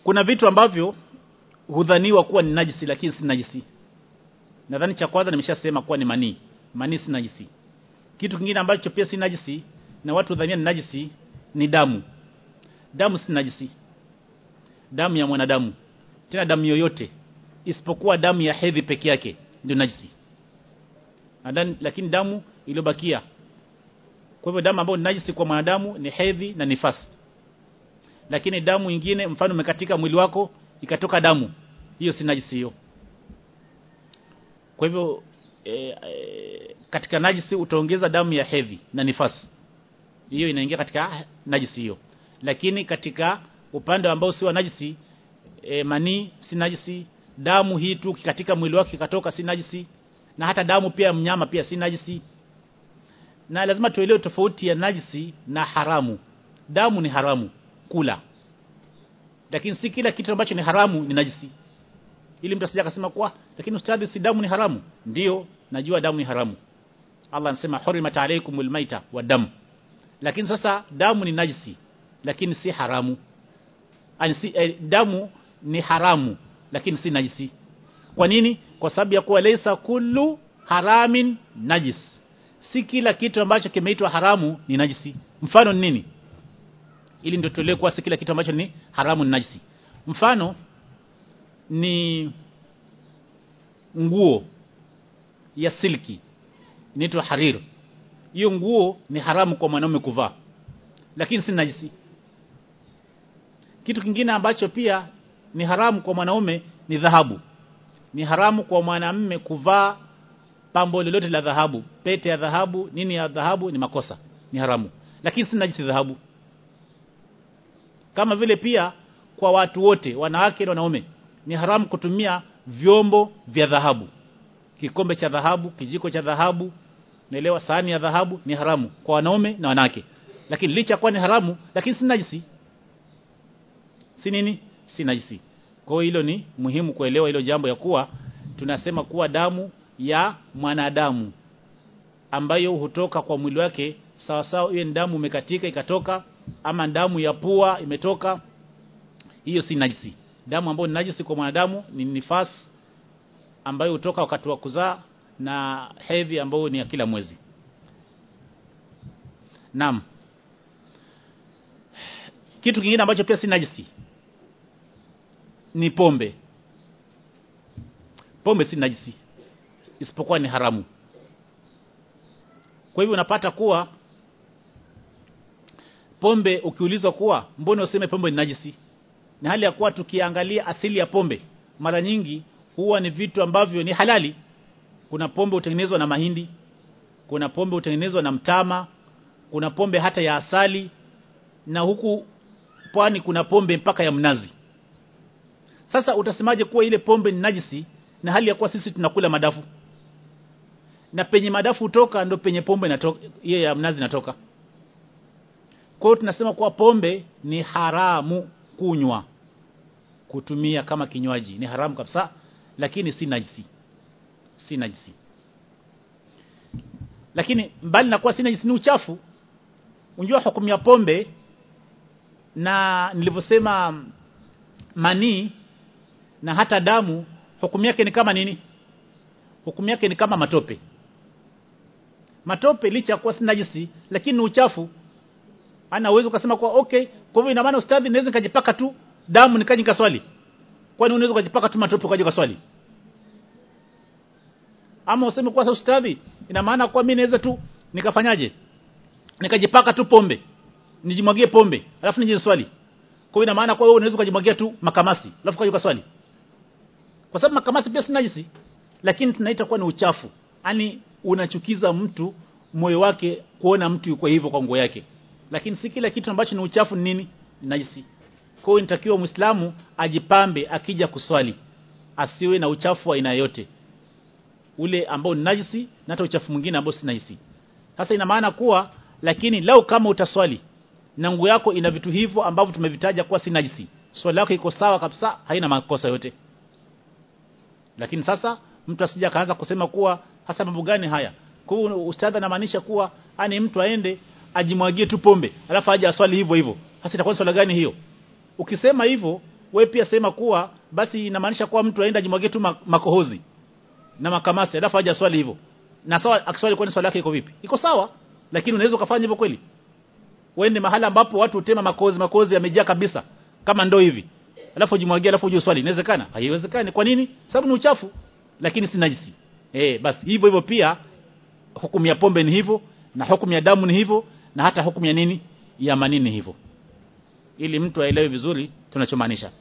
kuna vitu ambavyo hudhaniwa kuwa ni najisi lakini si najisi nadhani cha kwanza nimeshasema kuwa ni manii manii si najisi kitu kingine ambacho pia si najisi na watu hudhania ni najisi ni damu damu si najisi damu ya mwanadamu tena damu yoyote isipokuwa damu ya hedhi peke yake ndio najisi Nadhani, lakini damu iliyobakia kwa hivyo damu ambayo ni najisi kwa mwanadamu ni hedhi na nifasi lakini damu nyingine mfano umekatika mwili wako ikatoka damu hiyo si najisi hiyo kwa hivyo e, e, katika najisi utaongeza damu ya hedhi na nifasi hiyo inaingia katika najisi hiyo lakini katika upande ambao si wa najisi e, manii si najisi damu hii tu katika mwili wake ikatoka si najisi na hata damu pia ya mnyama pia si najisi na lazima tuelewe tofauti ya najisi na haramu damu ni haramu kula lakini si kila kitu ambacho ni haramu ni najisi ili mtu asije akasema kwa lakini ustadhi si damu ni haramu ndiyo najua damu ni haramu Allah anasema hurimat alaykumul maita wa dam lakini sasa damu ni najisi lakini si haramu Ani si, eh, damu ni haramu lakini si najisi kwa nini kwa sababu ya kuwa laysa kullu haramin najis si kila kitu ambacho kimeitwa haramu ni najisi mfano ni nini ili ndio tuelewe kuwa si kila kitu ambacho ni haramu ni najisi mfano ni nguo ya silki inaitwa harir hiyo nguo ni haramu kwa mwanaume kuvaa lakini si najisi kitu kingine ambacho pia ni haramu kwa mwanaume ni dhahabu ni haramu kwa mwanamume kuvaa pambo lolote la dhahabu pete ya dhahabu nini ya dhahabu ni makosa ni haramu lakini si najisi dhahabu kama vile pia kwa watu wote wanawake na wanaume ni haramu kutumia vyombo vya dhahabu kikombe cha dhahabu kijiko cha dhahabu naelewa sahani ya dhahabu ni haramu kwa wanaume na wanawake lakini licha kuwa ni haramu lakini si najisi si nini si najisi kwa hiyo hilo ni muhimu kuelewa hilo jambo ya kuwa tunasema kuwa damu ya mwanadamu ambayo hutoka kwa mwili wake sawa sawa iwe damu imekatika ikatoka ama damu ya pua imetoka hiyo si najisi damu ambayo ni najisi kwa mwanadamu ni nifas ambayo hutoka wakati wa kuzaa na hedhi ambayo ni ya kila mwezi Naam kitu kingine ambacho pia si najisi ni pombe pombe si najisi isipokuwa ni haramu kwa hivyo unapata kuwa pombe ukiulizwa kuwa mbona useme pombe ni najisi na hali ya kuwa tukiangalia asili ya pombe mara nyingi huwa ni vitu ambavyo ni halali kuna pombe hutengenezwa na mahindi kuna pombe hutengenezwa na mtama kuna pombe hata ya asali na huku pwani kuna pombe mpaka ya mnazi sasa utasemaje kuwa ile pombe ni najisi na hali ya kuwa sisi tunakula madafu na penye madafu utoka ndo penye pombe inatoka hiyo ya mnazi inatoka kwa hiyo tunasema kuwa pombe ni haramu kunywa kutumia kama kinywaji ni haramu kabisa lakini si najisi si najisi lakini mbali na kuwa si najisi ni uchafu unjua hukumu ya pombe na nilivyosema manii na hata damu hukumu yake ni kama nini hukumu yake ni kama matope matope licha kuwa si najisi lakini ni uchafu ana uwezo ukasema kwa okay kwa hivyo ina maana ustadhi naweza nikajipaka tu damu nikaje nikaswali kwani unaweza kujipaka tu matope ukaje kaswali ama useme kwa sasa ustadhi ina maana kwa mimi naweza tu nikafanyaje nikajipaka tu pombe nijimwagie pombe alafu nije swali kwa hiyo ina maana kwa wewe unaweza kujimwagia tu makamasi alafu kaje kaswali kwa sababu makamasi pia si najisi lakini tunaita kuwa ni uchafu yani unachukiza mtu moyo wake kuona mtu yuko hivyo kwa nguo yake lakini si kila kitu ambacho ni uchafu ni nini najisi kwa hiyo inatakiwa muislamu ajipambe akija kuswali asiwe na uchafu wa aina yote ule ambao ni najisi na hata uchafu mwingine ambao si najisi sasa ina maana kuwa lakini lau kama utaswali na nguo yako ina vitu hivyo ambavyo tumevitaja kuwa si najisi swali lako iko sawa kabisa haina makosa yote lakini sasa mtu asije akaanza kusema kuwa hasa mambo gani haya kwa hiyo ustadha anamaanisha kuwa ani mtu aende ajimwagie tu pombe alafu aje aswali hivyo hivyo hasa itakuwa swala gani hiyo ukisema hivyo wewe pia sema kuwa basi inamaanisha kuwa mtu aenda jimwagie tu makohozi na makamasi alafu aje swali hivyo na sawa akiswali kwani swali yake iko vipi iko sawa lakini unaweza ukafanya hivyo kweli uende mahala ambapo watu utema makozi makozi yamejaa kabisa kama ndoo hivi alafu jimwagie alafu uje swali inawezekana haiwezekani kwa nini sababu ni uchafu lakini si najisi eh basi hivyo hivyo pia hukumu ya pombe ni hivyo na hukumu ya damu ni hivyo na hata hukumu ya nini ya manini hivyo ili mtu aelewe vizuri tunachomaanisha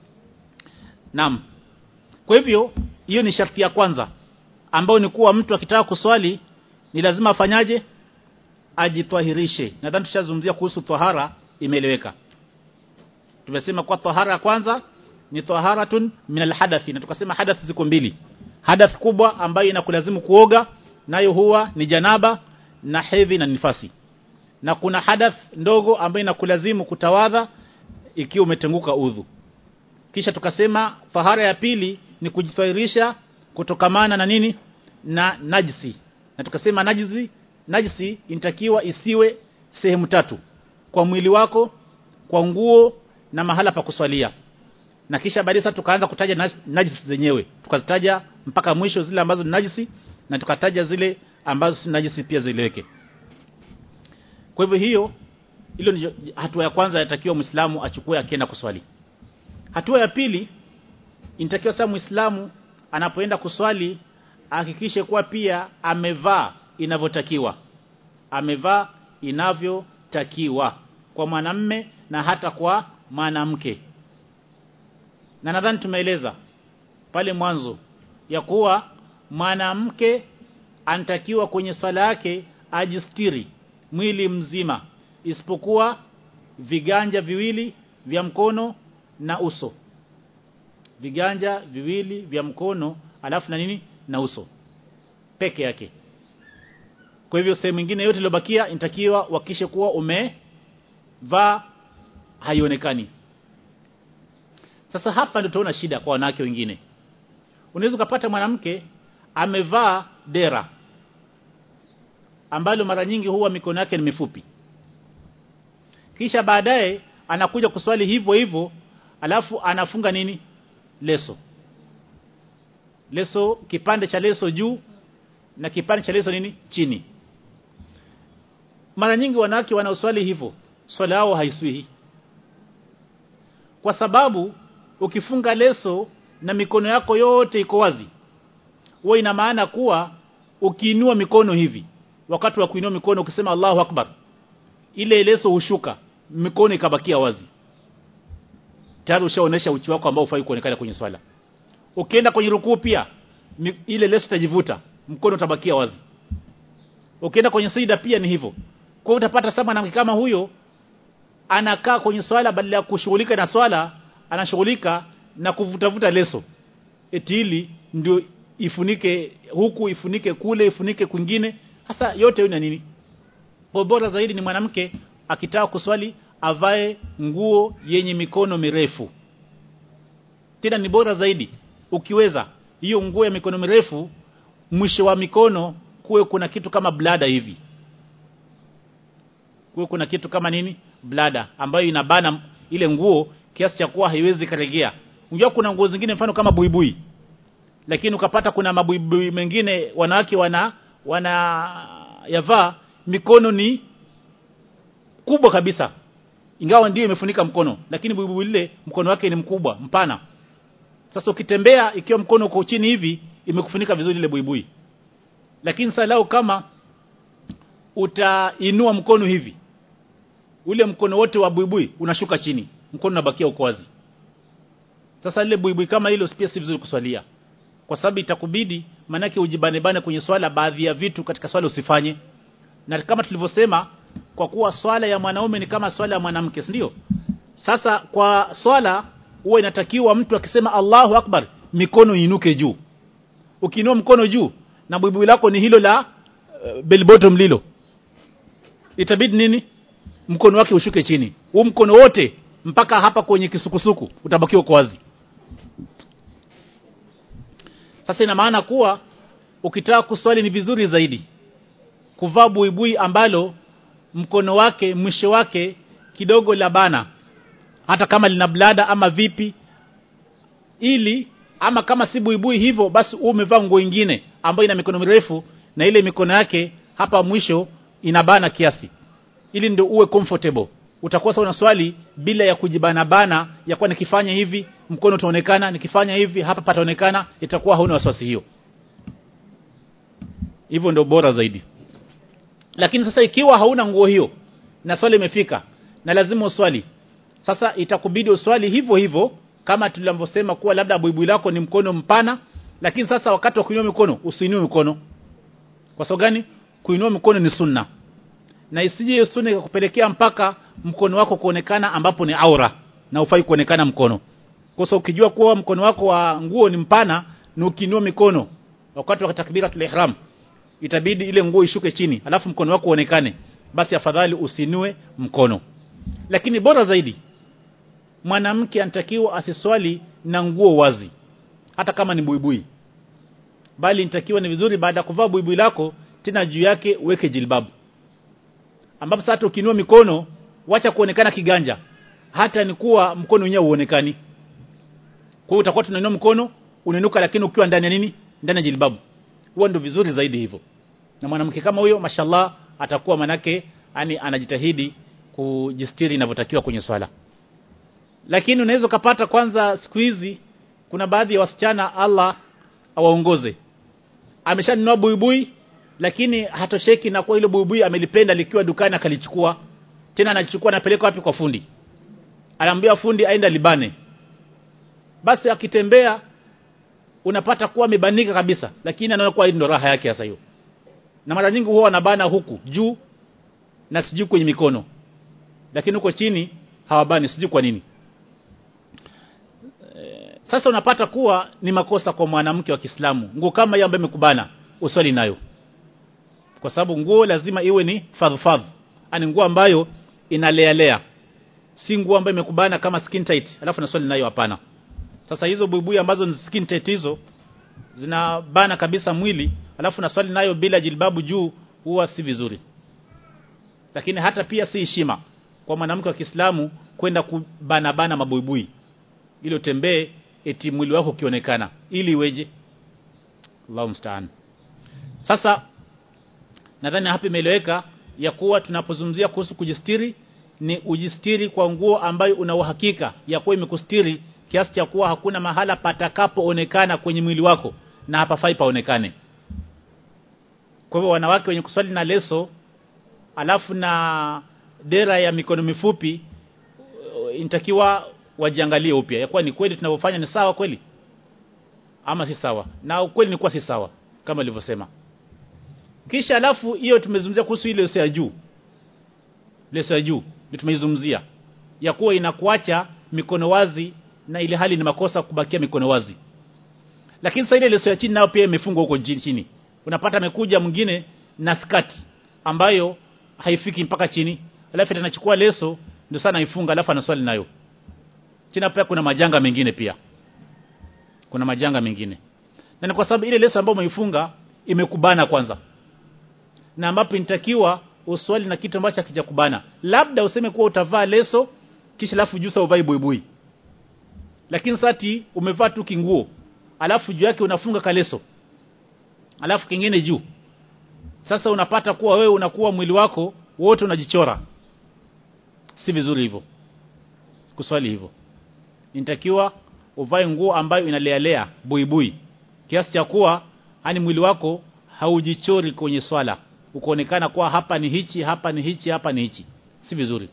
Naam. Kwa hivyo hiyo ni sharti ya kwanza ambayo ni kuwa mtu akitaka kuswali ni lazima afanyaje? Ajitwahirishe. Nadhani tushazungumzia kuhusu tahara imeeleweka. Tumesema kwa tahara ya kwanza ni taharatun min alhadathi na tukasema hadath ziko mbili. Hadath kubwa ambayo inakulazimu kuoga nayo huwa ni janaba na hedhi na nifasi. Na kuna hadath ndogo ambayo inakulazimu kutawadha ikiwa umetenguka udhu kisha tukasema tahara ya pili ni kujitwahirisha kutokamana na nini na najisi na tukasema najisi najisi inatakiwa isiwe sehemu tatu kwa mwili wako kwa nguo na mahala pa kuswalia na kisha baadaye tukaanza kutaja najisi zenyewe tukazitaja mpaka mwisho zile ambazo ni najisi na tukataja zile ambazo si najisi pia zileweke kwa hivyo hiyo hilo ni hatua ya kwanza yatakiwa Muislamu achukue akienda kuswali Hatua ya pili inatakiwa sasa Muislamu anapoenda kuswali ahakikishe kuwa pia amevaa inavyotakiwa. Amevaa inavyotakiwa kwa mwanamme na hata kwa mwanamke. Na nadhani tumeeleza pale mwanzo ya kuwa mwanamke anatakiwa kwenye swala yake ajistiri mwili mzima isipokuwa viganja viwili vya mkono na uso viganja viwili vya mkono alafu na nini na uso peke yake kwa hivyo sehemu nyingine yote iliyobakia inatakiwa wakishe kuwa umevaa haionekani sasa hapa ndio tunaona shida kwa wanawake wengine unaweza kupata mwanamke amevaa dera ambalo mara nyingi huwa mikono yake ni mifupi kisha baadaye anakuja kuswali hivyo hivyo alafu anafunga nini leso leso kipande cha leso juu na kipande cha leso nini chini mara nyingi wanawake wanaoswali hivyo swala yao haiswihi kwa sababu ukifunga leso na mikono yako yote iko wazi huwa ina maana kuwa ukiinua mikono hivi wakati wa kuinua mikono ukisema Allahu Akbar ile leso hushuka mikono ikabakia wazi tayari ushaonesha uchi wako ambao ufai kuonekana kwenye swala ukienda kwenye rukuu pia ile leso itajivuta mkono utabakia wazi ukienda kwenye sida pia ni hivyo kwa hiyo utapata sama na kama huyo anakaa kwenye swala badala ya kushughulika na swala anashughulika na kuvutavuta leso eti ili ndio ifunike huku ifunike kule ifunike kwingine hasa yote hiyo nini kwa bora zaidi ni mwanamke akitaka kuswali avae nguo yenye mikono mirefu tena ni bora zaidi ukiweza hiyo nguo ya mikono mirefu mwisho wa mikono kuwe kuna kitu kama blada hivi kuwe kuna kitu kama nini blada ambayo inabana ile nguo kiasi cha kuwa haiwezi karegea unajua kuna nguo zingine mfano kama buibui lakini ukapata kuna mabuibui mengine wanawake wana wana yavaa mikono ni kubwa kabisa ingawa ndio imefunika mkono lakini buibui lile mkono wake ni mkubwa mpana sasa ukitembea ikiwa mkono uko chini hivi imekufunika vizuri ile buibui lakini salau kama utainua mkono hivi ule mkono wote wa buibui unashuka chini mkono unabakia uko wazi sasa ile buibui kama hilo pia si vizuri kuswalia kwa sababu itakubidi manake ujibane bane kwenye swala baadhi ya vitu katika swala usifanye na kama tulivyosema kwa kuwa swala ya mwanaume ni kama swala ya mwanamke ndio sasa kwa swala huwa inatakiwa mtu akisema Allahu Akbar mikono inuke juu ukiinua mkono juu na buibui lako ni hilo la uh, bell bottom lilo itabidi nini mkono wake ushuke chini huu mkono wote mpaka hapa kwenye kisukusuku utabakiwa kwa wazi sasa ina maana kuwa ukitaka kuswali ni vizuri zaidi kuvaa buibui ambalo mkono wake mwisho wake kidogo la bana hata kama lina blada ama vipi ili ama kama si buibui hivyo basi uwe umevaa nguo nyingine ambayo ina mikono mirefu na ile mikono yake hapa mwisho inabana kiasi ili ndio uwe comfortable utakuwa sawa na swali bila ya kujibana bana ya kuwa nikifanya hivi mkono utaonekana nikifanya hivi hapa pataonekana itakuwa hauna wasiwasi hiyo hivyo ndio bora zaidi lakini sasa ikiwa hauna nguo hiyo na swali imefika na lazima uswali sasa itakubidi uswali hivyo hivyo kama tulivyosema kuwa labda buibui lako ni mkono mpana lakini sasa wakati wa kuinua mikono usiinue mikono kwa sababu gani kuinua mikono ni sunna na isije hiyo sunna ikakupelekea mpaka mkono wako kuonekana ambapo ni aura na ufai kuonekana mkono kwa sababu ukijua kuwa mkono wako wa nguo ni mpana na ukiinua mikono wakati wa takbiratul ihram itabidi ile nguo ishuke chini alafu mkono wako uonekane basi afadhali usinue mkono lakini bora zaidi mwanamke anatakiwa asiswali na nguo wazi hata kama ni buibui bali inatakiwa ni vizuri baada ya kuvaa buibui lako tena juu yake uweke jilbabu ambapo sasa ukinua mikono wacha kuonekana kiganja hata ni kuwa mkono wenyewe uonekani kwa hiyo utakuwa tunainua mkono unainuka lakini ukiwa ndani ya nini ndani ya jilbabu huwa ndio vizuri zaidi hivyo na mwanamke kama huyo mashallah atakuwa manake yani anajitahidi kujistiri inavyotakiwa kwenye swala lakini unaweza kupata kwanza siku hizi kuna baadhi ya wasichana Allah awaongoze ameshanunua buibui lakini hatosheki na kwa ile buibui amelipenda likiwa dukani akalichukua tena anachukua anapeleka wapi kwa fundi anaambia fundi aenda libane basi akitembea unapata kuwa amebanika kabisa lakini anaona kuwa ndio raha yake sasa hiyo na mara nyingi huwa wanabana huku juu na sijui kwenye mikono lakini huko chini hawabani sijui kwa nini e, sasa unapata kuwa ni makosa kwa mwanamke wa Kiislamu nguo kama hiyo ambayo imekubana uswali nayo kwa sababu nguo lazima iwe ni fadhfadh ani nguo ambayo inalealea si nguo ambayo imekubana kama skin tight alafu na swali nayo hapana sasa hizo buibui ambazo ni skin tight hizo zinabana kabisa mwili alafu na swali nayo bila jilbabu juu huwa si vizuri lakini hata pia si heshima kwa mwanamke wa Kiislamu kwenda kubana bana mabuibui ili utembee eti mwili wako ukionekana ili iweje Allahu mstaan sasa nadhani hapa imeeleweka ya kuwa tunapozungumzia kuhusu kujistiri ni ujistiri kwa nguo ambayo una uhakika ya kuwa imekustiri kiasi cha kuwa hakuna mahala patakapoonekana kwenye mwili wako na hapafai paonekane kwa hivyo wanawake wenye kuswali na leso alafu na dera ya mikono mifupi inatakiwa wajiangalie upya ya kuwa ni kweli tunavyofanya ni sawa kweli ama si sawa na ukweli ni kuwa si sawa kama nilivyosema kisha alafu hiyo tumezungumzia kuhusu ile leso ya juu leso ya juu ndio tumeizungumzia ya kuwa inakuacha mikono wazi na ile hali ni makosa kubakia mikono wazi lakini sasa ile leso ya chini nayo pia imefungwa huko chini unapata amekuja mwingine na skirt ambayo haifiki mpaka chini alafu anachukua leso ndio sana ifunga alafu anaswali nayo tena pia kuna majanga mengine pia kuna majanga mengine na ni kwa sababu ile leso ambayo umeifunga imekubana kwanza na ambapo inatakiwa uswali na kitu ambacho hakijakubana labda useme kuwa utavaa leso kisha alafu juu uvai buibui lakini sati umevaa tu kinguo alafu juu yake unafunga kaleso alafu kingine juu sasa unapata kuwa wewe unakuwa mwili wako wote unajichora si vizuri hivyo kuswali hivyo inatakiwa uvae nguo ambayo inalealea buibui kiasi cha kuwa hani mwili wako haujichori kwenye swala ukoonekana kuwa hapa ni hichi hapa ni hichi hapa ni hichi si vizuri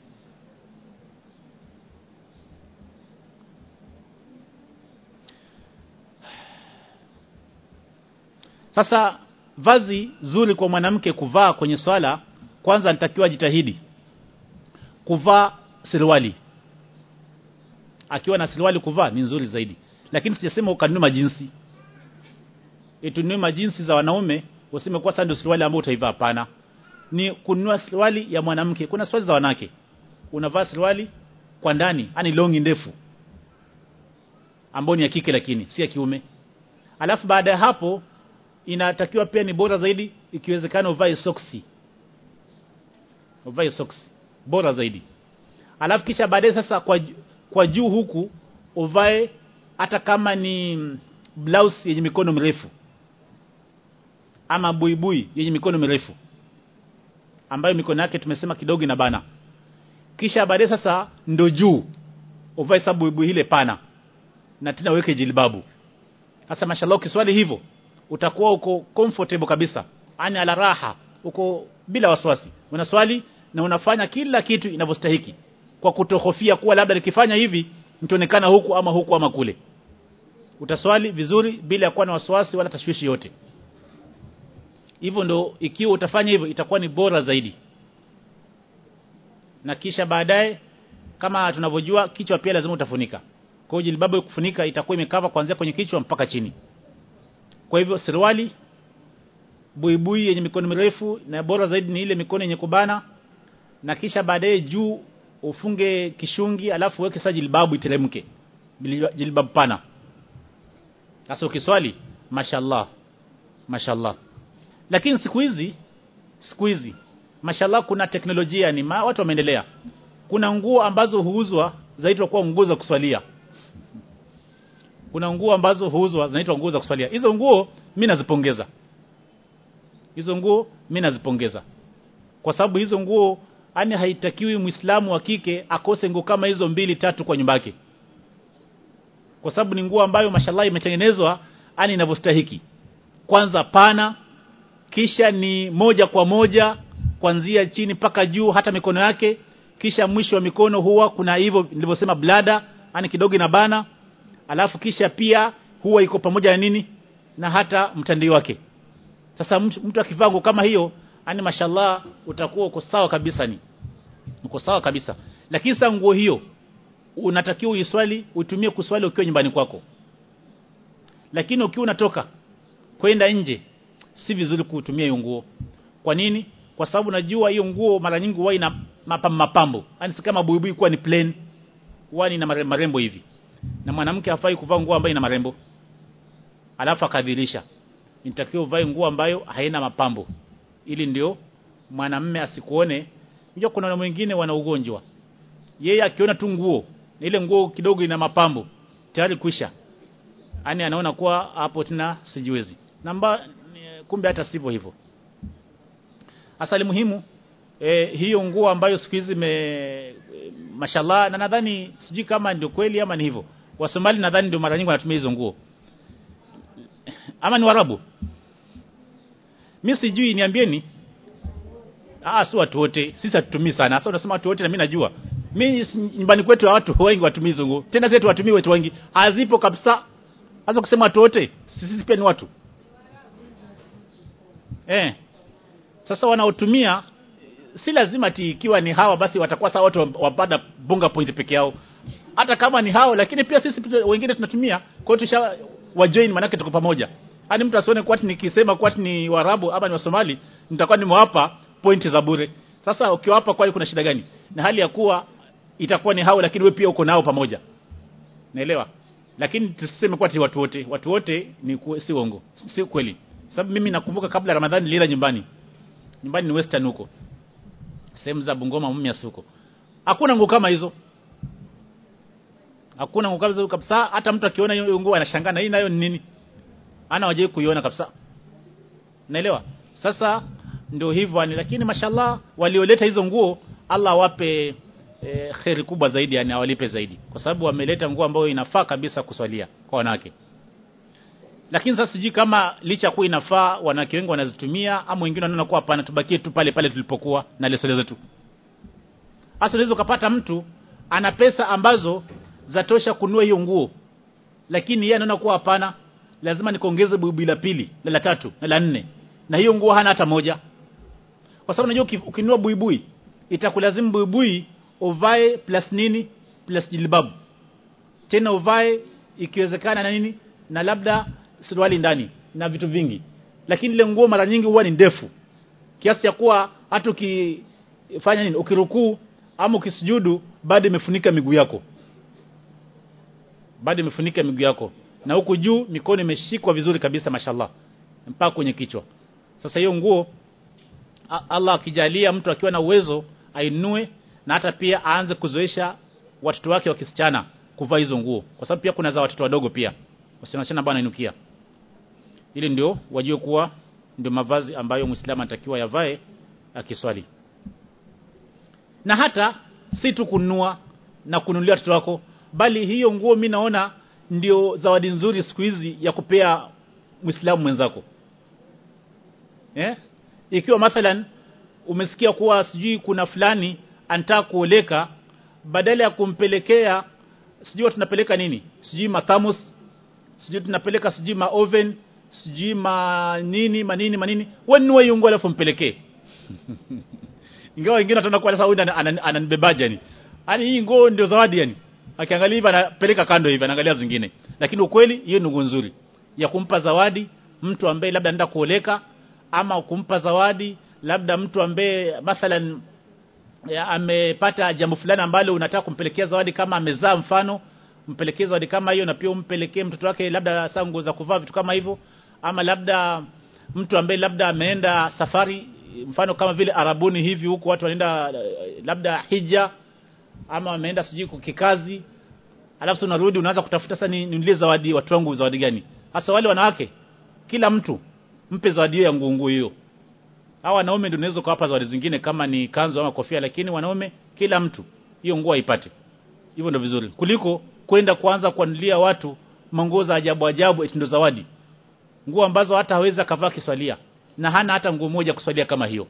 Sasa vazi zuri kwa mwanamke kuvaa kwenye swala kwanza anatakiwa jitahidi kuvaa suruali. Akiwa na suruali kuvaa ni nzuri zaidi. Lakini sijasema ukanunue majinsi. Itununue majinsi za wanaume useme kwa sasa ndio suruali ambayo utaivaa hapana. Ni kununua suruali ya mwanamke. Kuna suruali za wanawake. Unavaa suruali kwa ndani, yani longi ndefu. Ambayo ni ya kike lakini si ya kiume. Alafu baada ya hapo inatakiwa pia ni bora zaidi ikiwezekana uvae soksi uvae soksi bora zaidi alafu kisha baadaye sasa kwa kwa juu huku uvae hata kama ni blouse yenye mikono mirefu ama buibui yenye mikono mirefu ambayo mikono yake tumesema kidogo inabana kisha baadaye sasa ndo juu uvae sababu buibui ile pana na tena uweke jilbabu sasa mashallah ukiswali hivyo utakuwa uko comfortable kabisa yani ala raha uko bila wasiwasi unaswali na unafanya kila kitu inavyostahiki kwa kutohofia kuwa labda nikifanya hivi nitaonekana huku ama huku ama kule utaswali vizuri bila kuwa na wasiwasi wala tashwishi yote hivyo ndo ikiwa utafanya hivyo itakuwa ni bora zaidi na kisha baadaye kama tunavyojua kichwa pia lazima utafunika kwa hiyo jilbabu kufunika itakuwa imekava kuanzia kwenye kichwa mpaka chini kwa hivyo suruali buibui yenye mikono mirefu na bora zaidi ni ile mikono yenye kubana na kisha baadaye juu ufunge kishungi alafu uweke sasa jilbabu iteremke jilbabu pana sasa ukiswali mashallah mashallah lakini siku hizi siku hizi mashallah kuna teknolojia ni ma, watu wameendelea kuna nguo ambazo huuzwa zaitwa kuwa nguo za kuswalia kuna nguo ambazo huuzwa zinaitwa nguo za kuswalia hizo nguo mimi nazipongeza hizo nguo mimi nazipongeza kwa sababu hizo nguo ani haitakiwi muislamu wa kike akose nguo kama hizo mbili tatu kwa nyumba yake kwa sababu ni nguo ambayo mashallah imetengenezwa ani inavyostahiki kwanza pana kisha ni moja kwa moja kuanzia chini mpaka juu hata mikono yake kisha mwisho wa mikono huwa kuna hivyo nilivyosema blada yani kidogo inabana alafu kisha pia huwa iko pamoja na nini na hata mtandio wake sasa mtu, mtu akivaa nguo kama hiyo yani mashallah utakuwa uko sawa kabisa ni uko sawa kabisa lakini sasa nguo hiyo unatakiwa uiswali utumie kuswali ukiwa nyumbani kwako lakini ukiwa unatoka kwenda nje si vizuri kutumia hiyo nguo kwa nini kwa sababu najua hiyo nguo mara nyingi huwa ina mapambo mapambo yani si kama buibui kuwa ni plain huwa ina marembo hivi na mwanamke hafai kuvaa nguo ambayo ina marembo alafu akadhirisha nitakiwa uvae nguo ambayo haina mapambo ili ndio mwanamme asikuone unajua kuna mwingine wana ugonjwa yeye akiona tu nguo ile nguo kidogo ina mapambo tayari kwisha yani anaona kuwa hapo tena sijiwezi namba kumbe hata sivyo hivyo asali muhimu e, hiyo nguo ambayo siku hizi me mashallah na nadhani sijui kama ndio kweli ama ni hivyo wasomali nadhani ndio mara nyingi wanatumia hizo nguo ama ni warabu mimi sijui niambieni ah si watu wote sisi hatutumii sana sasa unasema watu wote na mimi najua mimi nyumbani kwetu watu wengi watumii hizo nguo tena zetu watumii wetu wengi hazipo kabisa sasa kusema watu wote sisi pia ni watu eh sasa wanaotumia si lazima ati ikiwa ni hawa basi watakuwa sawa watu wapata bunga point peke yao hata kama ni hao lakini pia sisi wengine tunatumia kwa hiyo tusha wa join manake tuko pamoja hadi mtu asione kwa nikisema kwa ni warabu ama ni wasomali nitakuwa nimewapa pointi za bure sasa ukiwapa kwani kuna shida gani na hali ya kuwa itakuwa ni hao lakini wewe pia uko nao pamoja naelewa lakini tusiseme kwa watu wote watu wote ni ku, si uongo si kweli sababu mimi nakumbuka kabla ramadhani nilila nyumbani nyumbani ni western huko sehemu za Bungoma Mumias huko hakuna nguo kama hizo hakuna nguo kama hizo kabisa hata mtu akiona hiyo nguo anashangaa na hii nayo ni nini ana waje kuiona kabisa naelewa sasa ndio hivyo ni lakini mashallah walioleta hizo nguo Allah wape e, kheri kubwa zaidi yani awalipe zaidi kwa sababu wameleta nguo ambayo inafaa kabisa kuswalia kwa wanawake lakini sasa sijui kama licha kuwa inafaa wanawake wengi wanazitumia ama wengine wanaona kuwa hapana tubakie tu pale pale tulipokuwa na lesole zetu hasa unaweza kupata mtu ana pesa ambazo zatosha kununua hiyo nguo lakini yeye anaona kuwa hapana lazima nikaongeze buibui la pili na la tatu na la nne na hiyo nguo hana hata moja kwa sababu unajua ukinunua buibui itakulazimu buibui uvae plus nini plus jilbabu tena uvae ikiwezekana na nini na labda suruali ndani na vitu vingi lakini ile nguo mara nyingi huwa ni ndefu kiasi cha kuwa hata ukifanya nini ukirukuu ama ukisujudu bado imefunika miguu yako bado imefunika miguu yako na huku juu mikono imeshikwa vizuri kabisa mashallah mpaka kwenye kichwa sasa hiyo nguo Allah akijalia mtu akiwa na uwezo ainue na hata pia aanze kuzoesha watoto wake wa kisichana kuvaa hizo nguo kwa sababu pia kuna za watoto wadogo pia wasichana bwana inukia ili ndio wajue kuwa ndio mavazi ambayo muislamu anatakiwa yavae akiswali na hata si tu kununua na kununulia watoto wako bali hiyo nguo mimi naona ndio zawadi nzuri siku hizi ya kupea muislamu mwenzako eh ikiwa mathalan umesikia kuwa sijui kuna fulani anataka kuoleka badala ya kumpelekea sijui tunapeleka nini sijui mathamus sijui tunapeleka sijui ma oven sijui ma nini manini manini wewe nunue hiyo nguo alafu mpelekee ingawa wengine wataona kwa sasa huyu ananibebaje yani yani hii nguo ndio zawadi yani akiangalia hivi anapeleka kando hivi anaangalia zingine lakini ukweli hiyo ni nguo nzuri ya kumpa zawadi mtu ambaye labda anaenda kuoleka ama kumpa zawadi labda mtu ambaye mathalan ya, amepata jambo fulani ambalo unataka kumpelekea zawadi kama amezaa mfano mpelekee zawadi kama hiyo na pia umpelekee mtoto wake labda saa nguo za kuvaa vitu kama hivyo ama labda mtu ambaye labda ameenda safari mfano kama vile arabuni hivi huku watu wanaenda labda hija ama wameenda sijui kikazi alafu unarudi unaanza kutafuta sasa ninulie zawadi watu wangu zawadi gani hasa wale wanawake kila mtu mpe zawadi hiyo ya nguo hiyo hawa wanaume ndio unaweza kuwapa zawadi zingine kama ni kanzu ama kofia lakini wanaume kila mtu hiyo nguo aipate hivyo ndio vizuri kuliko kwenda kuanza kuanulia watu manguo za ajabu ajabu eti ndio zawadi nguo ambazo hata hawezi akavaa kiswalia na hana hata nguo moja kuswalia kama hiyo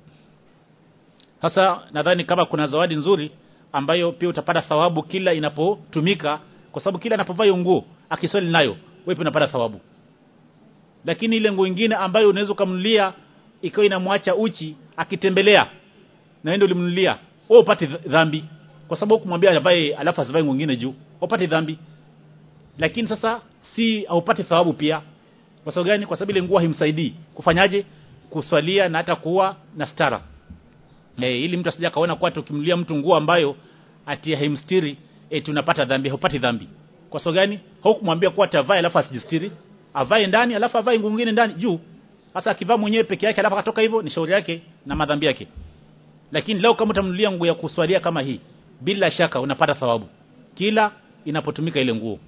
sasa nadhani kama kuna zawadi nzuri ambayo pia utapata thawabu kila inapotumika kwa sababu kila anapovaa hiyo nguo akiswali nayo wewe pia unapata thawabu lakini ile nguo nyingine ambayo unaweza kumnulia ikawa inamwacha uchi akitembelea na wewe ulimnulia wewe upate dhambi kwa sababu kumwambia avae alafu asivae nguo nyingine juu upate dhambi lakini sasa si haupate thawabu pia kwa sababu gani kwa sababu ile nguo haimsaidii kufanyaje kuswalia na hata kuwa na stara eh ili mtu asije kaona kwa tukimlia mtu nguo ambayo ati haimstiri eh tunapata dhambi haupati dhambi kwa sababu gani haukumwambia kuwa atavae alafu asijistiri avae ndani alafu avae nguo nyingine ndani juu sasa akivaa mwenyewe peke yake alafu akatoka hivyo ni shauri yake na madhambi yake lakini leo kama utamnulia nguo ya kuswalia kama hii bila shaka unapata thawabu kila inapotumika ile nguo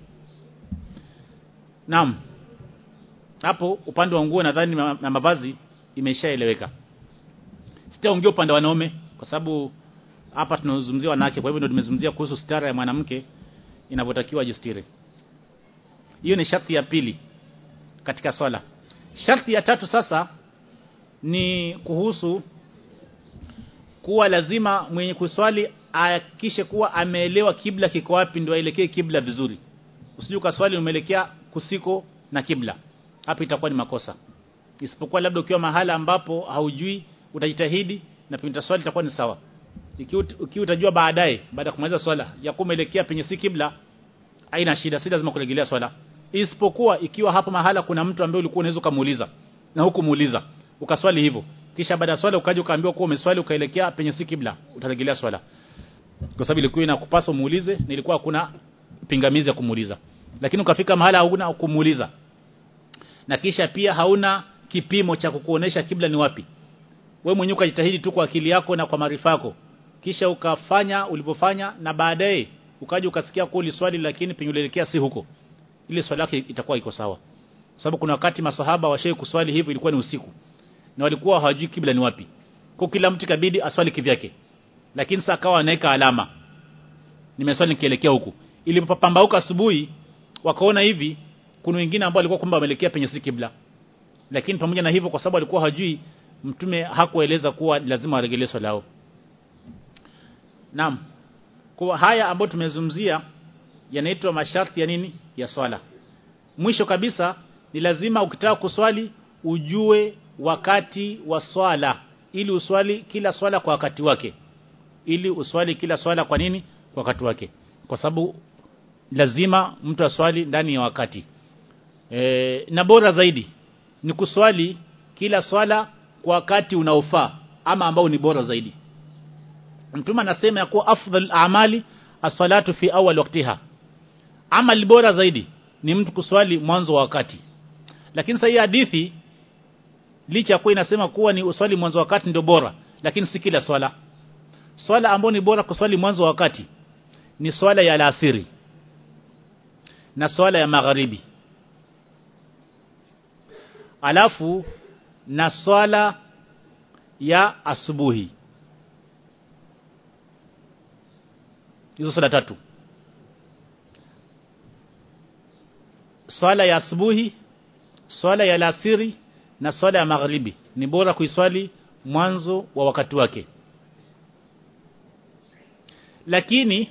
Naam hapo upande wa nguo nadhani na mavazi imeshaeleweka sitaongea upande wa wanaume kwa sababu hapa tunazungumzia wanawake kwa hivyo ndio tumezungumzia kuhusu stara ya mwanamke inavyotakiwa jistiri hiyo ni sharti ya pili katika swala sharti ya tatu sasa ni kuhusu kuwa lazima mwenye kuswali ahakikishe kuwa ameelewa kibla kiko wapi ndio aelekee kibla vizuri usije ukaswali umeelekea kusiko na kibla hapo itakuwa ni makosa isipokuwa labda ukiwa mahala ambapo haujui utajitahidi na pinta swali itakuwa ni sawa ikiwa ukiwa utajua baadaye baada ya kumaliza swala ya kumelekea penye si kibla haina shida si lazima kurejelea swala isipokuwa ikiwa hapo mahala kuna mtu ambaye ulikuwa unaweza kumuuliza na huku muuliza ukaswali hivyo kisha baada ya swala ukaja ukaambiwa kuwa umeswali ukaelekea penye si kibla utarejelea swala kwa sababu ilikuwa inakupasa umuulize na ilikuwa kuna pingamizi ya kumuuliza lakini ukafika mahala hauna kumuuliza na kisha pia hauna kipimo cha kukuonesha kibla ni wapi wewe mwenyewe ukajitahidi tu kwa akili yako na kwa maarifa yako kisha ukafanya ulivyofanya na baadaye ukaja ukasikia kuli swali lakini penye si huko ile swali yake itakuwa iko sawa sababu kuna wakati masahaba washaye kuswali hivyo ilikuwa ni usiku na walikuwa hawajui kibla ni wapi kwa kila mtu kabidi aswali kivyake lakini sasa akawa anaweka alama nimeswali nikielekea huku ilipopambauka asubuhi wakaona hivi kuna wengine ambao walikuwa kwamba wameelekea penye si kibla lakini pamoja na hivyo kwa sababu alikuwa hajui mtume hakueleza kuwa lazima waregelee swala lao Naam. Kwa haya ambayo tumezungumzia yanaitwa masharti ya nini? Ya swala. Mwisho kabisa ni lazima ukitaka kuswali ujue wakati wa swala ili uswali kila swala kwa wakati wake. Ili uswali kila swala kwa nini? Kwa wakati wake. Kwa sababu lazima mtu aswali ndani ya wakati. E, na bora zaidi ni kuswali kila swala kwa wakati unaofaa ama ambao ni bora zaidi. Mtume anasema ya kuwa afdal amali as-salatu fi awwal waqtiha. Amali bora zaidi ni mtu kuswali mwanzo wa wakati. Lakini sasa hii hadithi licha kuwa inasema kuwa ni uswali mwanzo wa wakati ndio bora, lakini si kila swala. Swala ambayo ni bora kuswali mwanzo wa wakati ni swala ya alasiri. na swala ya magharibi alafu na swala ya asubuhi hizo swala tatu swala ya asubuhi swala ya alasiri na swala ya magharibi ni bora kuiswali mwanzo wa wakati wake lakini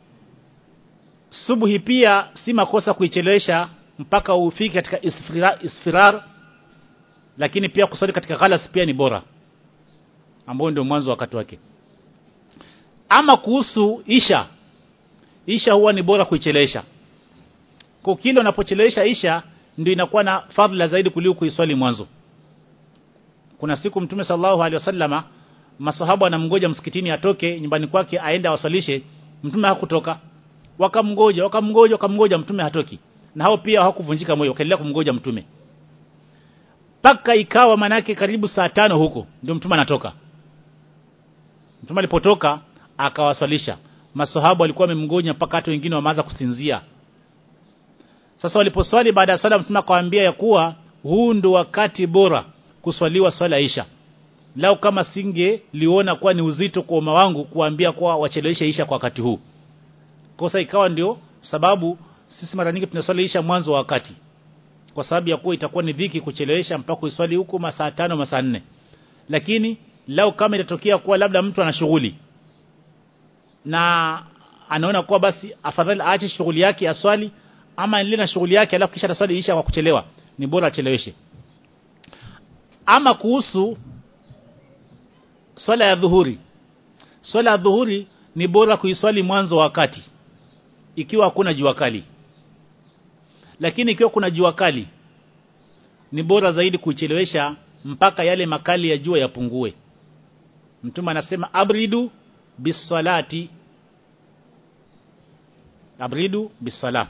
subuhi pia si makosa kuichelewesha mpaka ufike katika isfirar, isfirar lakini pia kuswali katika ghalas pia ni bora ambao ndio mwanzo wakati wake ama kuhusu isha isha huwa ni bora kuichelewesha kwa kile unapochelewesha isha ndio inakuwa na fadhila zaidi kuliko kuiswali mwanzo kuna siku mtume sallallahu alaihi wasallama masahaba wanamngoja msikitini atoke nyumbani kwake aende awaswalishe mtume hakutoka wakamngoja wakamngoja wakamngoja mtume hatoki na hao pia hawakuvunjika moyo wakaendelea kumngoja mtume paka ikawa manake karibu saa tano huko ndio mtume anatoka mtume alipotoka akawaswalisha masahaba walikuwa wamemngoja mpaka hata wengine wameanza kusinzia sasa waliposwali baada ya swala mtume akawaambia ya kuwa huu ndo wakati bora kuswaliwa swala isha lao kama singe liona kuwa ni uzito kwa umma wangu kuambia kuwa wacheleweshe isha kwa wakati huu kosa ikawa ndio sababu sisi mara nyingi tunaswali isha mwanzo wa wakati kwa sababu ya kuwa itakuwa ni dhiki kuchelewesha mpaka uswali huko masaa tano masaa nne lakini lao kama itatokea kuwa labda mtu ana shughuli na anaona kuwa basi afadhali aache shughuli yake aswali ama endelee na shughuli yake alafu kisha ataswali isha kwa kuchelewa ni bora acheleweshe ama kuhusu swala ya dhuhuri swala ya dhuhuri ni bora kuiswali mwanzo wa wakati ikiwa hakuna jua kali lakini ikiwa kuna jua kali ni bora zaidi kuichelewesha mpaka yale makali ya jua yapungue mtume anasema abridu bisalati abridu bisala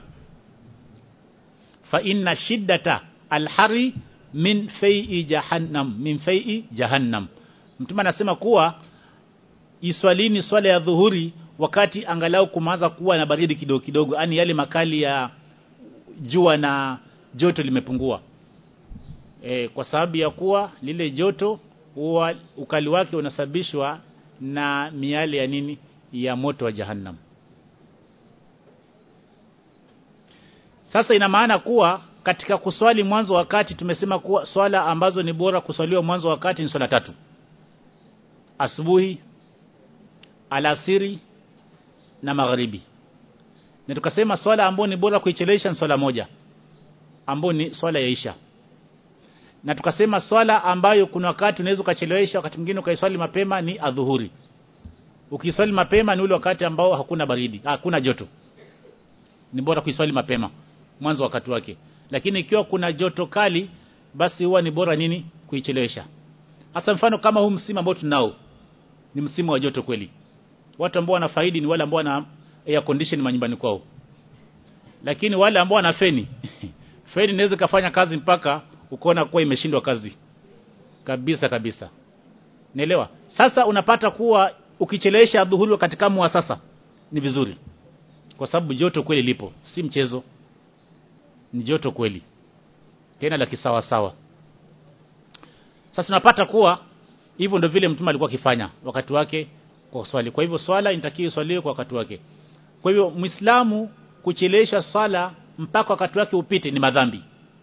fa inna shiddata alhari min fai'i jahannam min fai'i jahannam mtume anasema kuwa iswalini swala ya dhuhuri wakati angalau kumaanza kuwa na baridi kidogo kidogo yani yale makali ya jua na joto limepungua e, kwa sababu ya kuwa lile joto huwa ukali wake unasababishwa na miale ya nini ya moto wa jahannam sasa ina maana kuwa katika kuswali mwanzo wakati tumesema kuwa swala ambazo ni bora kuswaliwa mwanzo wakati ni swala tatu asubuhi alasiri na magharibi na tukasema swala ambayo ni bora kuichelewesha ni swala moja ambayo ni swala ya isha na tukasema swala ambayo kuna wakati unaweza ukachelewesha wakati mwingine ukaiswali mapema ni adhuhuri ukiswali mapema ni ule wakati ambao hakuna baridi hakuna joto ni bora kuiswali mapema mwanzo wakati wake lakini ikiwa kuna joto kali basi huwa ni bora nini kuichelewesha hasa mfano kama huu msimu ambao tunao ni msimu wa joto kweli watu ambao wanafaidi ni wale ambao wana air condition manyumbani kwao lakini wale ambao wana feni feni inaweza kufanya kazi mpaka ukoona kuwa imeshindwa kazi kabisa kabisa naelewa sasa unapata kuwa ukichelewesha dhuhuri wakati kama wa sasa ni vizuri kwa sababu joto kweli lipo si mchezo ni joto kweli tena la kisawa sawa sasa tunapata kuwa hivyo ndio vile mtume alikuwa akifanya wakati wake kwa swali kwa hivyo swala inatakiwa swaliwe kwa wakati wake kwa hivyo muislamu kuchelewesha swala mpaka wakati wake upite ni madhambi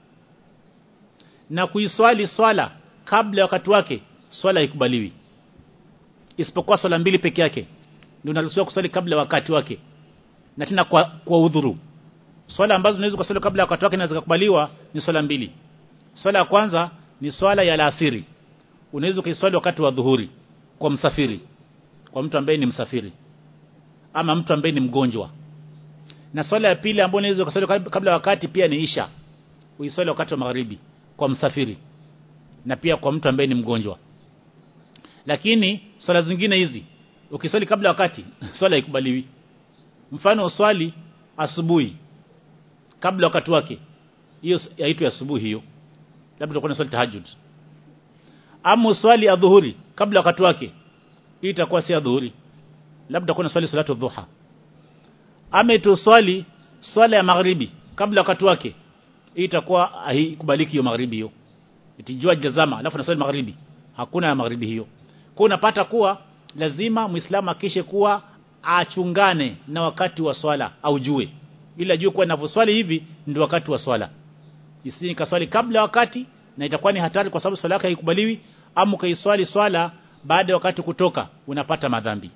na kuiswali swala kabla ya wakati wake swala haikubaliwi isipokuwa swala mbili peke yake ndio unaruhusiwa kuswali kabla ya wakati wake na tena kwa, kwa udhuru swala ambazo unaweza kuswali kabla ya wakati wake na zikakubaliwa ni swala mbili swala ya kwanza ni swala ya alasiri unaweza kuiswali wakati wa dhuhuri kwa msafiri kwa mtu ambaye ni msafiri ama mtu ambaye ni mgonjwa na swala ya pili ambayo unaweza kuswali kabla ya wakati pia ni isha uiswali wakati wa magharibi kwa msafiri na pia kwa mtu ambaye ni mgonjwa lakini swala zingine hizi ukiswali kabla wakati swala haikubaliwi mfano uswali asubuhi kabla wakati wake hiyo haitwi asubuhi hiyo labda utakuwa swali tahajjud ama uswali adhuhuri kabla wakati wake hii itakuwa si adhuhuri labda utakuwa swali salatu dhuha ama tuswali swala ya magharibi kabla wakati wake hii itakuwa haikubaliki hiyo magharibi hiyo itijua jazama alafu nasali magharibi hakuna ya magharibi hiyo kwa unapata kuwa lazima muislamu akishe kuwa achungane na wakati wa swala aujue ili ajue kuwa ninavyoswali hivi ndio wakati wa swala isini kaswali kabla wakati na itakuwa ni hatari kwa sababu swala yake haikubaliwi ama ukaiswali swala baada ya wakati kutoka unapata madhambi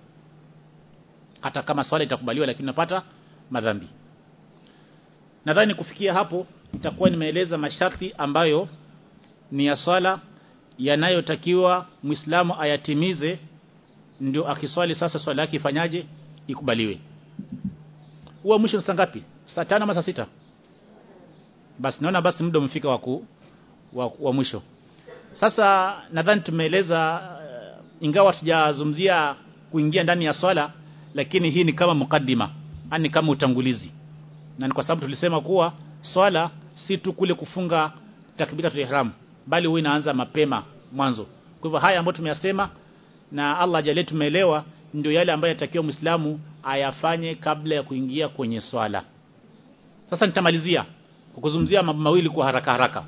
hata kama swala itakubaliwa lakini unapata madhambi nadhani kufikia hapo itakuwa nimeeleza masharti ambayo ni ya swala yanayotakiwa Muislamu ayatimize ndio akiswali sasa swala yake ifanyaje ikubaliwe huwa mwisho ni saa ngapi saa tano ama saa sita basi naona basi muda umefika wa, ku, wa, wa mwisho sasa nadhani tumeeleza uh, ingawa tujazungumzia kuingia ndani ya swala lakini hii ni kama mukaddima ani kama utangulizi na ni kwa sababu tulisema kuwa swala si tu kule kufunga takbiratul ihram bali huwa inaanza mapema mwanzo kwa hivyo haya ambayo tumeyasema na Allah ajalie tumeelewa ndio yale ambayo yatakiwa Muislamu ayafanye kabla ya kuingia kwenye swala sasa nitamalizia kwa kuzungumzia mambo mawili kwa haraka haraka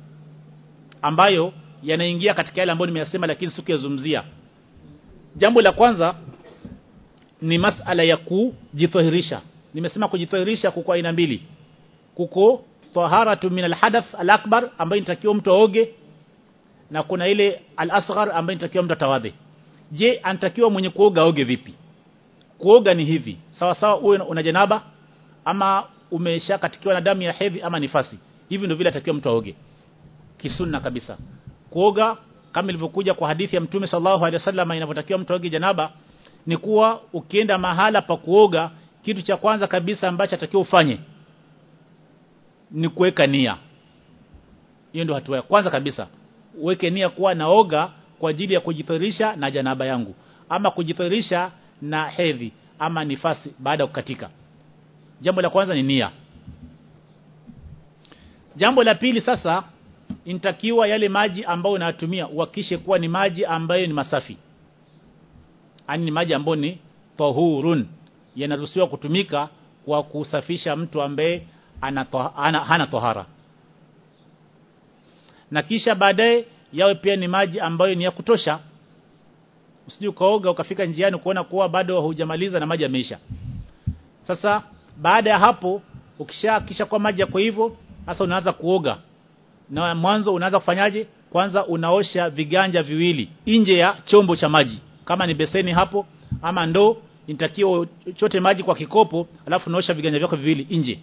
ambayo yanaingia katika yale ambayo nimeyasema lakini sikuyazungumzia jambo la kwanza ni masala ya kujitahirisha nimesema kujitahirisha kuko aina mbili kuko taharatu min alhadath alakbar ambayo inatakiwa mtu aoge na kuna ile alasghar ambayo inatakiwa mtu atawadhe je anatakiwa mwenye kuoga aoge vipi kuoga ni hivi sawa sawa uwe una janaba ama umeshakatikiwa na damu ya hedhi ama nifasi hivi ndio vile atakiwa mtu aoge kisunna kabisa kuoga kama ilivyokuja kwa hadithi ya mtume sallallahu alaihi wasallam inavyotakiwa mtu aoge janaba ni kuwa ukienda mahala pa kuoga kitu cha kwanza kabisa ambacho atakiwa ufanye ni kuweka nia hiyo ndio hatua ya kwanza kabisa uweke nia kuwa naoga kwa ajili ya kujithirisha na janaba yangu ama kujithirisha na hedhi ama nifasi baada ya kukatika jambo la kwanza ni nia jambo la pili sasa inatakiwa yale maji ambayo unayatumia uhakishe kuwa ni maji ambayo ni masafi ani ni maji ambayo ni tahurun yanaruhusiwa kutumika kwa kusafisha mtu ambaye ana, ana hana tohara na kisha baadaye yawe pia ni maji ambayo ni ya kutosha usije ukaoga ukafika njiani kuona kuwa bado hujamaliza na maji yameisha sasa baada ya hapo ukisha kisha kwa maji yako hivyo sasa unaanza kuoga na mwanzo unaanza kufanyaje kwanza unaosha viganja viwili nje ya chombo cha maji kama ni beseni hapo ama ndoo inatakiwa chote maji kwa kikopo alafu unaosha viganja vyako viwili nje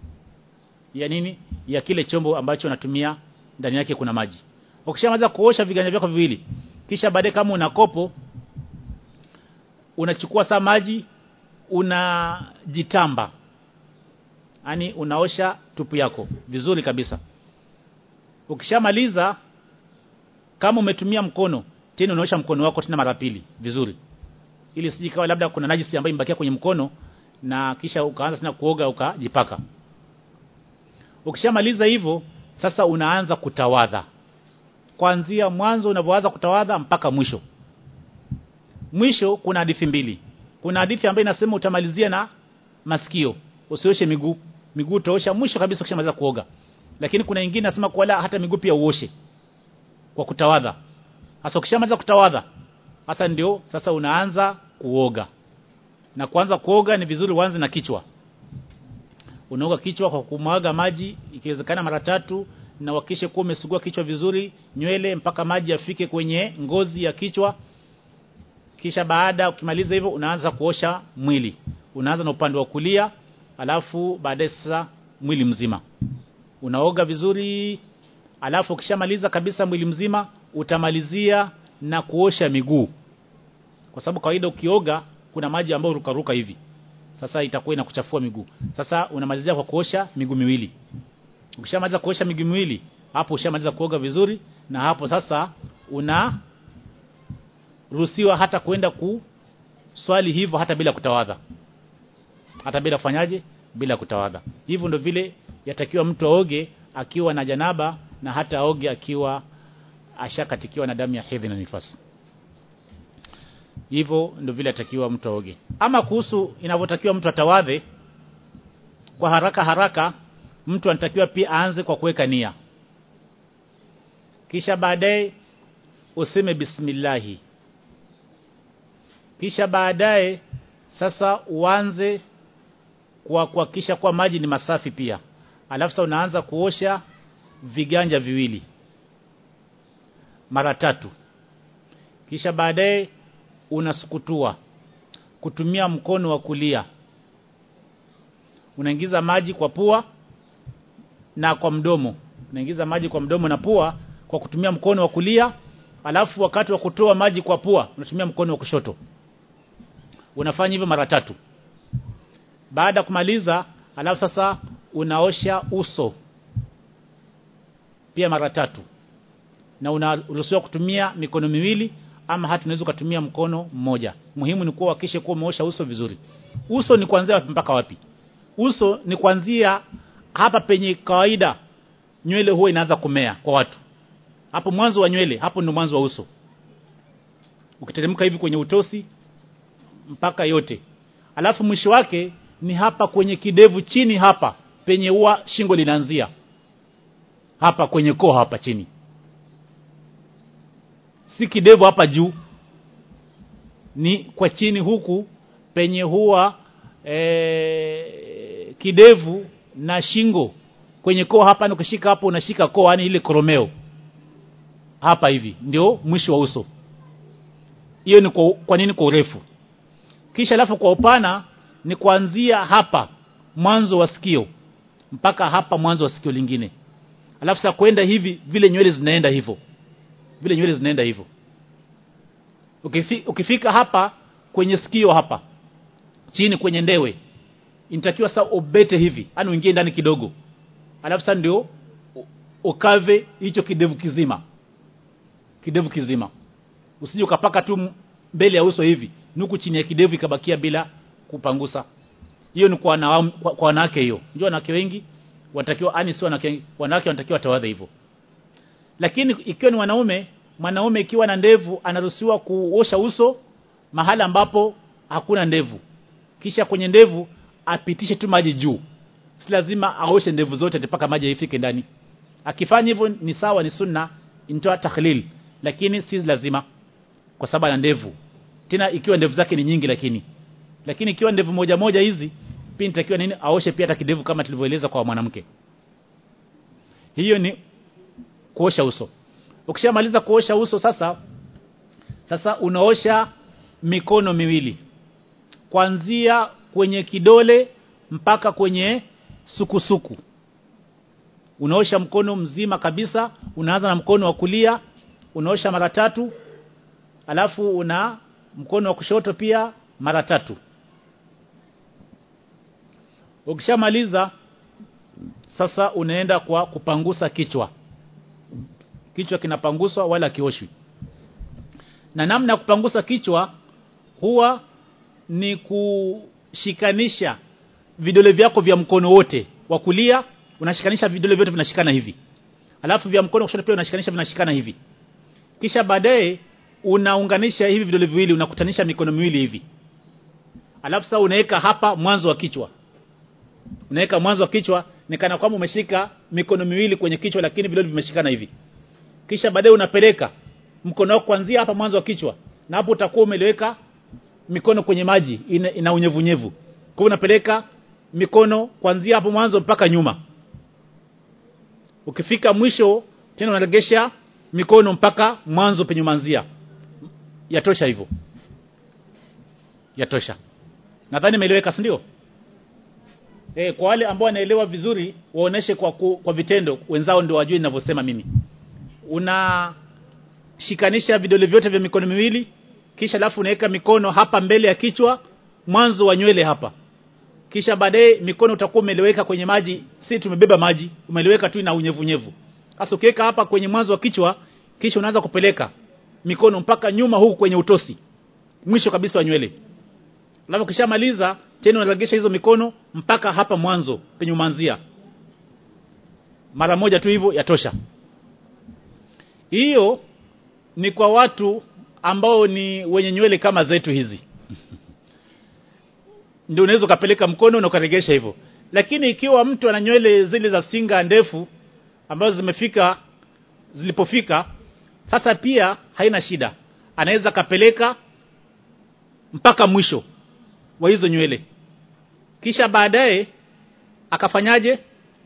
ya nini ya kile chombo ambacho unatumia ndani yake kuna maji ukishamaliza kuosha viganja vyako viwili kisha baadaye kama una kopo unachukua saa maji unajitamba yani unaosha tupu yako vizuri kabisa ukishamaliza kama umetumia mkono tena unaosha mkono wako tena mara pili vizuri ili sijikawa labda kuna najisi ambayo imbakia kwenye mkono na kisha ukaanza tena kuoga ukajipaka ukishamaliza hivyo sasa unaanza kutawadha kuanzia mwanzo unapoanza kutawadha mpaka mwisho mwisho kuna hadithi mbili kuna hadithi ambayo inasema utamalizia na masikio usioshe miguu miguu utaosha mwisho kabisa ukishamaliza kuoga lakini kuna nyingine nasema kwa la hata miguu pia uoshe kwa kutawadha sasa ukishamaliza kutawadha sasa ndio sasa unaanza kuoga na kuanza kuoga ni vizuri uanze na kichwa unaoga kichwa kwa kumwaga maji ikiwezekana mara tatu na uhakishe kuwa umesugua kichwa vizuri nywele mpaka maji yafike kwenye ngozi ya kichwa kisha baada ukimaliza hivyo unaanza kuosha mwili unaanza na upande wa kulia alafu baadaye sasa mwili mzima unaoga vizuri alafu ukishamaliza kabisa mwili mzima utamalizia na kuosha miguu kwa sababu kawaida ukioga kuna maji ambayo rukaruka hivi sasa itakuwa inakuchafua miguu sasa unamalizia kwa kuosha miguu miwili ukishamaliza kuosha miguu miwili hapo ushamaliza kuoga vizuri na hapo sasa una ruhusiwa hata kwenda ku swali hivyo hata bila kutawadha hata bila kufanyaje bila kutawadha hivyo ndo vile yatakiwa mtu aoge akiwa na janaba na hata aoge akiwa ashakatikiwa na damu ya hedhi na nifasi hivyo ndio vile atakiwa mtu aoge ama kuhusu inavyotakiwa mtu atawadhe kwa haraka haraka mtu anatakiwa pia aanze kwa kuweka nia kisha baadaye useme bismillahi kisha baadaye sasa uanze kwa kuhakikisha kwa maji ni masafi pia alafu sasa unaanza kuosha viganja viwili mara tatu kisha baadaye unasukutua kutumia mkono wa kulia unaingiza maji kwa pua na kwa mdomo unaingiza maji kwa mdomo na pua kwa kutumia mkono wa kulia alafu wakati wa kutoa maji kwa pua unatumia mkono wa kushoto unafanya hivyo mara tatu baada ya kumaliza alafu sasa unaosha uso pia mara tatu na unaruhusiwa kutumia mikono miwili ama hata unaweza kutumia mkono mmoja muhimu ni kuwa hakikishe kuwa umeosha uso vizuri uso ni kuanzia wapi mpaka wapi uso ni kuanzia hapa penye kawaida nywele huwa inaanza kumea kwa watu hapo mwanzo wa nywele hapo ndio mwanzo wa uso ukiteremka hivi kwenye utosi mpaka yote alafu mwisho wake ni hapa kwenye kidevu chini hapa penye ua shingo linaanzia hapa kwenye koo hapa chini si kidevu hapa juu ni kwa chini huku penye huwa e, kidevu na shingo kwenye koo hapa ni ukishika hapo unashika koo yani ile koromeo hapa hivi ndio mwisho wa uso hiyo ni kwa, kwa nini kwa urefu kisha alafu kwa upana ni kuanzia hapa mwanzo wa sikio mpaka hapa mwanzo wa sikio lingine alafu sasa kwenda hivi vile nywele zinaenda hivyo vile nywele zinaenda hivyo Ukifi, ukifika hapa kwenye sikio hapa chini kwenye ndewe inatakiwa sasa ubete hivi yani uingie ndani kidogo alafu sasa ndio ukave hicho kidevu kizima kidevu kizima usije ukapaka tu mbele ya uso hivi nuku chini ya kidevu ikabakia bila kupangusa hiyo ni kwa na, kwa, kwa wanawake hiyo unajua wanawake wengi wanatakiwa ani sio wanawake wanawake wanatakiwa tawadha hivyo lakini ikiwa ni wanaume mwanaume ikiwa na ndevu anaruhusiwa kuosha uso mahala ambapo hakuna ndevu kisha kwenye ndevu apitishe tu maji juu si lazima aoshe ndevu zote mpaka maji ifike ndani akifanya hivyo ni sawa ni sunna intoa takhlil lakini si lazima kwa sababu ana ndevu tena ikiwa ndevu zake ni nyingi lakini lakini ikiwa ndevu moja moja hizi pia nitakiwa nini aoshe pia hata kidevu kama tulivyoeleza kwa mwanamke hiyo ni kuosha uso ukishamaliza kuosha uso sasa sasa unaosha mikono miwili kuanzia kwenye kidole mpaka kwenye sukusuku unaosha mkono mzima kabisa unaanza na mkono wa kulia unaosha mara tatu alafu una mkono wa kushoto pia mara tatu ukishamaliza sasa unaenda kwa kupangusa kichwa kichwa kinapanguswa wala kioshwi na namna ya kupangusa kichwa huwa ni kushikanisha vidole vyako vya mkono wote wa kulia unashikanisha vidole vyote vinashikana hivi alafu vya mkono kushoto pia unashikanisha vinashikana hivi kisha baadaye unaunganisha hivi vidole viwili unakutanisha mikono miwili hivi alafu sasa unaweka hapa mwanzo wa kichwa unaweka mwanzo wa kichwa ni kana kwamba umeshika mikono miwili kwenye kichwa lakini vidole vimeshikana hivi kisha baadaye unapeleka mkono wako kuanzia hapa mwanzo wa kichwa na hapo utakuwa umeliweka mikono kwenye maji ina, ina unyevunyevu kwa unapeleka mikono kuanzia hapo mwanzo mpaka nyuma ukifika mwisho tena unaregesha mikono mpaka mwanzo penye manzia yatosha hivyo yatosha nadhani imeeleweka si ndio e, kwa wale ambao wanaelewa vizuri waoneshe kwa, ku, kwa vitendo wenzao ndio wajue ninavyosema mimi unashikanisha vidole vyote vya mikono miwili kisha alafu unaweka mikono hapa mbele ya kichwa mwanzo wa nywele hapa kisha baadaye mikono utakuwa umeleweka kwenye maji si tumebeba maji umeleweka tu na unyevunyevu sasa ukiweka hapa kwenye mwanzo wa kichwa kisha unaanza kupeleka mikono mpaka nyuma huku kwenye utosi mwisho kabisa wa nywele alafu kishamaliza tena unaregesha hizo mikono mpaka hapa mwanzo penye umanzia mara moja tu hivyo yatosha hiyo ni kwa watu ambao ni wenye nywele kama zetu hizi ndio unaweza ukapeleka mkono na ukaregesha hivyo lakini ikiwa mtu ana nywele zile za singa ndefu ambazo zimefika zilipofika sasa pia haina shida anaweza kapeleka mpaka mwisho wa hizo nywele kisha baadaye akafanyaje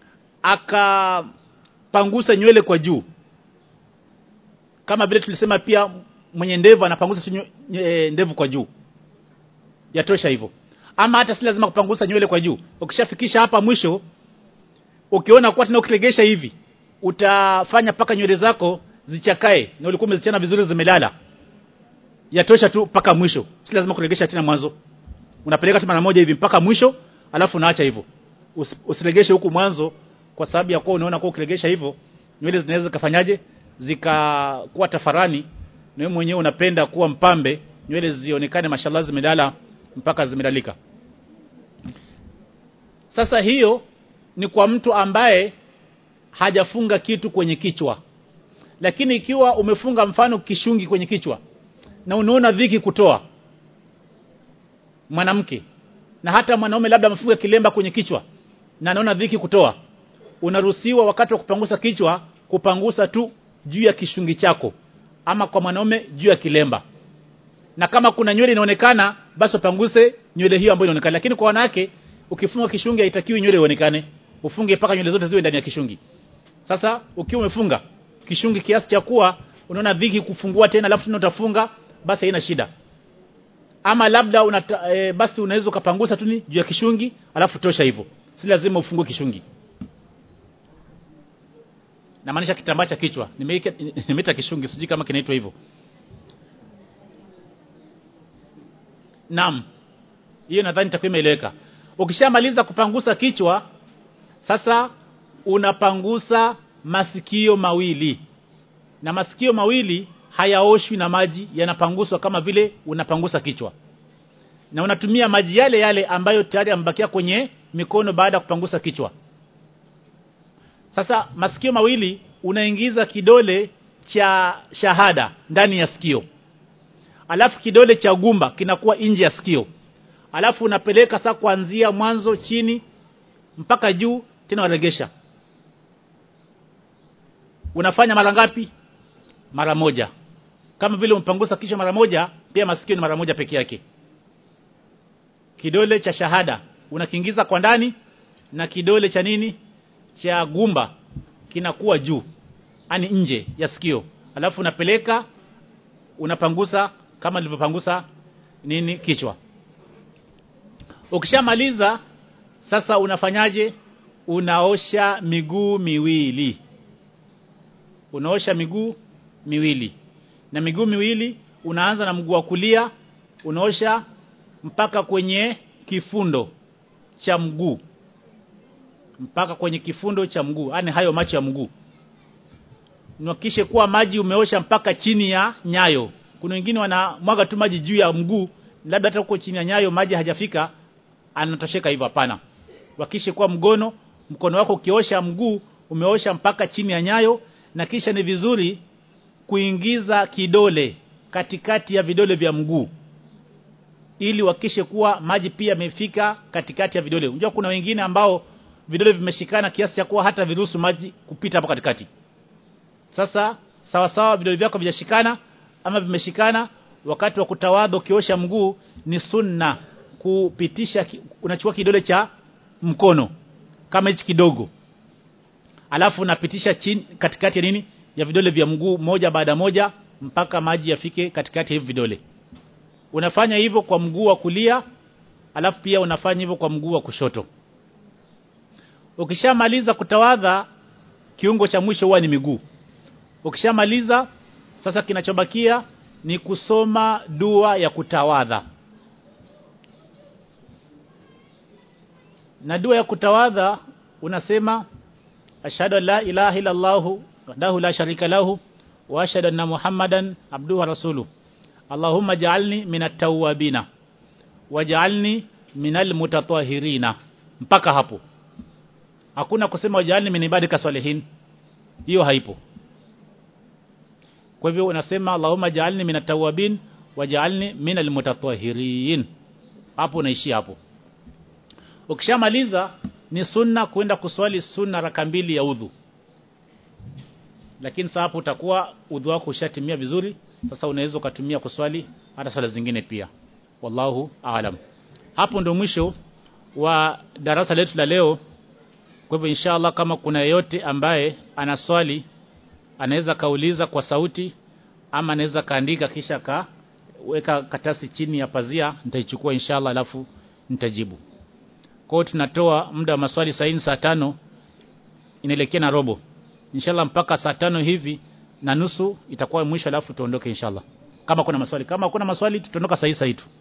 akapangusa nywele kwa juu kama vile tulisema pia mwenye ndevu anapangusa tu ndevu kwa juu yatosha hivyo ama hata si lazima kupangusa nywele kwa juu ukishafikisha hapa mwisho ukiona kuwa tena ukilegesha hivi utafanya paka nywele zako zichakae na ulikuwa umezichana vizuri zimelala yatosha tu mpaka mwisho si lazima kulegesha tena mwanzo unapeleka tu mara moja hivi mpaka mwisho alafu unaacha hivyo Us, usilegeshe huku mwanzo kwa sababu ya kuwa unaona kwa ukilegesha hivyo nywele zinaweza kafanyaje zikakuwa tafarani na wewe mwenyewe unapenda kuwa mpambe nywele zionekane mashallah zimedala mpaka zimedalika sasa hiyo ni kwa mtu ambaye hajafunga kitu kwenye kichwa lakini ikiwa umefunga mfano kishungi kwenye kichwa na unaona dhiki kutoa mwanamke na hata mwanaume labda amefunga kilemba kwenye kichwa na anaona dhiki kutoa unaruhusiwa wakati wa kupangusa kichwa kupangusa tu juu ya kishungi chako ama kwa mwanaume juu ya kilemba na kama kuna nywele inaonekana basi upanguse nywele hiyo ambayo inaonekana lakini kwa wanawake ukifunga kishungi haitakiwi nywele ionekane ufunge mpaka nywele zote ziwe ndani ya kishungi sasa ukiwa umefunga kishungi kiasi cha kuwa unaona dhiki kufungua tena alafu tena utafunga basi haina shida ama labda unata, e, basi unaweza ukapangusa tu ni juu ya kishungi alafu tosha hivyo si lazima ufungue kishungi na maanisha kitambaa cha kichwa nimeita kishungi sijui kama kinaitwa hivyo Naam. Hiyo nadhani itakuwa imeeleweka. Ukishamaliza kupangusa kichwa, sasa unapangusa masikio mawili. Na masikio mawili hayaoshwi na maji, yanapanguswa kama vile unapangusa kichwa. Na unatumia maji yale yale ambayo tayari yamebakia kwenye mikono baada ya kupangusa kichwa. Sasa masikio mawili unaingiza kidole cha shahada ndani ya sikio alafu kidole cha gumba kinakuwa nje ya sikio alafu unapeleka saa kuanzia mwanzo chini mpaka juu tena waregesha unafanya mara ngapi mara moja kama vile umpangusa kichwa mara moja pia masikio ni mara moja peke yake kidole cha shahada unakiingiza kwa ndani na kidole cha nini cha gumba kinakuwa juu ani nje ya sikio alafu unapeleka unapangusa kama nilivyopangusa nini kichwa ukishamaliza sasa unafanyaje unaosha miguu miwili unaosha miguu miwili na miguu miwili unaanza na mguu wa kulia unaosha mpaka kwenye kifundo cha mguu mpaka kwenye kifundo cha mguu yani hayo macho ya mguu Nuhakikishe kuwa maji umeosha mpaka chini ya nyayo. Kuna wengine wanamwaga tu maji juu ya mguu, labda hata huko chini ya nyayo maji hajafika, anatosheka hivyo hapana. Hakikishe kuwa mgono, mkono wako ukiosha mguu umeosha mpaka chini ya nyayo na kisha ni vizuri kuingiza kidole katikati ya vidole vya mguu ili uhakikishe kuwa maji pia yamefika katikati ya vidole. Unajua kuna wengine ambao vidole vimeshikana kiasi cha kuwa hata viruhusu maji kupita hapo katikati. Sasa sawa sawa vidole vyako vijashikana ama vimeshikana wakati wa kutawadha ukiosha mguu ni sunna kupitisha unachukua kidole cha mkono kama hichi kidogo alafu unapitisha chini katikati ya nini ya vidole vya mguu moja baada moja mpaka maji yafike katikati ya hivi vidole unafanya hivyo kwa mguu wa kulia alafu pia unafanya hivyo kwa mguu wa kushoto ukishamaliza kutawadha kiungo cha mwisho huwa ni miguu ukishamaliza sasa kinachobakia ni kusoma dua ya kutawadha na dua ya kutawadha unasema ashhadu an la ilaha illa allah wahdahu la sharika lahu wa ashhadu anna muhammadan abduhu wa rasuluhu allahumma ja'alni minat tawwabina waj'alni minal mutatahhirina mpaka hapo hakuna kusema waj'alni min ibadika salihin hiyo haipo kwa hivyo unasema Allahumma ja'alni minat tawwabin waj'alni minal mutatahhirin hapo unaishia hapo ukishamaliza ni sunna kwenda kuswali sunna raka mbili ya udhu lakini sasa hapo utakuwa udhu wako ushatimia vizuri sasa unaweza ukatumia kuswali hata swala zingine pia wallahu aalam hapo ndo mwisho wa darasa letu la leo kwa hivyo inshallah kama kuna yeyote ambaye ana swali anaweza kauliza kwa sauti ama anaweza kaandika kisha kaweka katasi chini ya pazia nitaichukua inshallah alafu nitajibu kwa hiyo tunatoa muda wa maswali saa saa tano inaelekea na robo inshallah mpaka saa tano hivi na nusu itakuwa mwisho alafu tuondoke inshallah kama kuna maswali kama kuna maswali tutaondoka saa hii saa hii tu